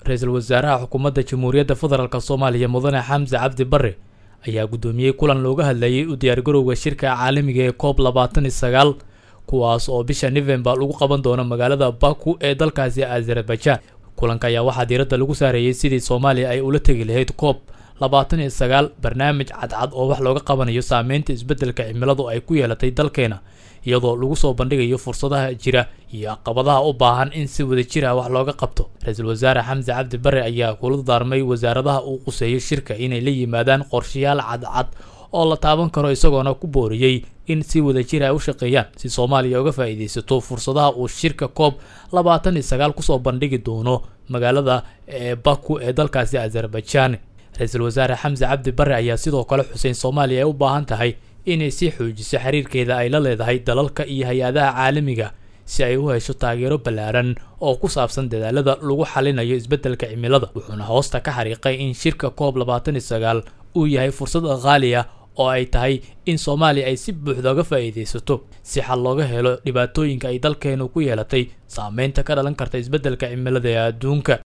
ra-iisul wasaaraha xukuumadda jamhuuriyadda federaalk soomaaliya mudane xamse cabdi bare ayaa guddoomiyey kulan looga hadlayay u diyaargarowga shirka caalamiga ee coob labaatan iyo sagaal kuwaas oo bisha novembar lagu qaban doono magaalada baku ee dalkaasi azerbaijan kulanka ayaa waxaa diiradda lagu saareeyey sidii soomaaliya ay ula tegi lahayd coob labaatan iyo sagaal barnaamij cadcad oo wax looga qabanayo saameynta isbeddelka cimiladu ay ku yeelatay dalkeena iyadoo lagu soo bandhigayo fursadaha jira iyo caqabadaha u baahan in si wada jir ah wax looga qabto ra-iisul wasaare xamse cabdi bare ayaa kula daarmay wasaaradaha uu quseeyo shirka inay la yimaadaan qorshayaal cadcad oo la taaban karo isagoona ku booriyey in si wada jir ay u shaqeeyaan si soomaaliya uga faa'iidaysato fursadaha uu shirka coob labaatan iyo sagaal kusoo bandhigi doono magaalada ee baku ee dalkaasi azerbaijan ra-iisul wasaare xamse cabdi bare ayaa sidoo kale xuseyn soomaaliya ay u baahan tahay inay sii xoojiso xiriirkeeda ay la leedahay dalalka iyo hay-adaha caalamiga si ay u hesho taageero ballaaran oo ku saabsan dadaalada lagu xalinayo isbeddelka cimilada wuxuuna hoosta ka xariiqay in shirka coob labaatan iyo sagaal uu yahay fursad qaali ah oo ay tahay in soomaaliya ay si buuxda uga faa'iidaysato si xal looga helo dhibaatooyinka ay dalkeenu ku yeelatay saameynta ka dhalan karta isbeddelka cimilada ee adduunka